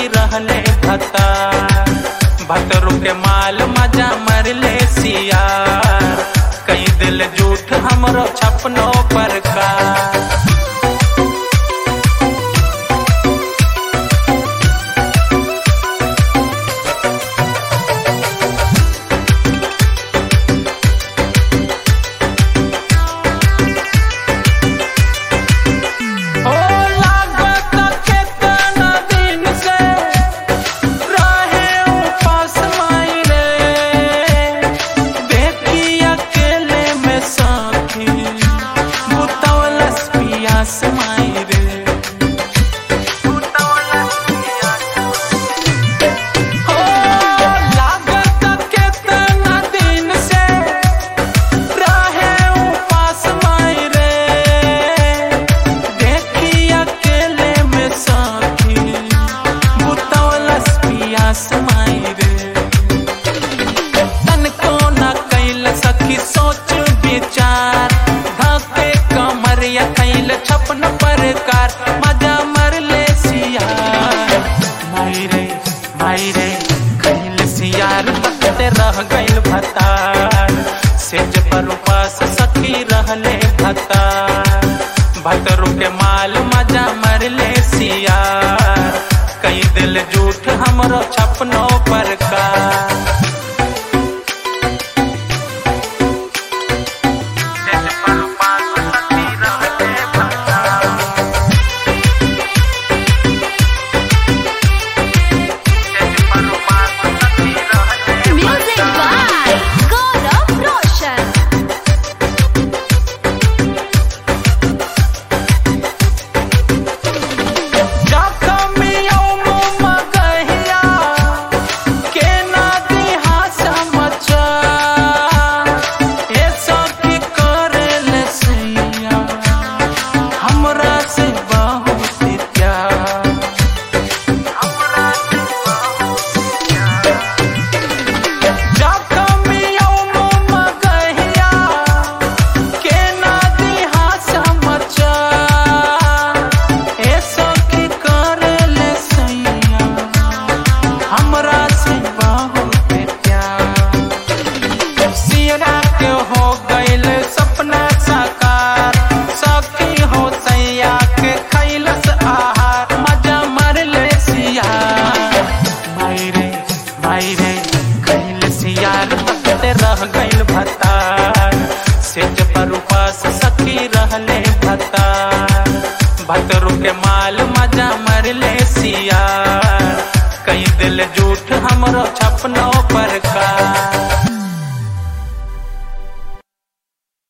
सखी रहले भता भतरू के माल मजा मरले सिया कई दिल झूठ हमरो छपनो पर का ओ लागत केतना दिन से रहे उपास माई रे देखी अकेले में साथी बुतौलस पियास माई रे बुतौलस पियास ओ लागत केतना दिन से रहे उपास माई रे देखी अकेले में साथी बुतौलस पियास माई रे तनको न कैल सखी सोच विचार धके कमरिया कैल छपन प्रकार मजा मरले सिया माई रे माई रे कैल सियार बकते रह गइल भतार सेज पर उपास सखी रहले भतार भतरू के माल मजा मरले सिया कई दिल झूठ हमरो छपनो पर का सेज पर उपास सखी रहले भतार सेज पर उपास सखी रहले Music by Gaurav Roshan. जखमियों मुँह मगहिया के ना दिहा समझा ए सखी करेल सैया हमरा से बहुत प्यार हमरा से बहुत प्यार जखमियों मुँह मगहिया के ना दिहा समझा ए सखी करेल सैया हमरा से बहुत प्यार सियरा के हो गइल सपना साकार सखी हो सैया के खैलस आहार मजा मरले सिया माई रे माई रे खैल सियार तकते रह गइल भतार सेज पर उपास सखी रहले भतार भतरू के माल मजा मरले सिया कई दिल झूठ हमरो छपनो पर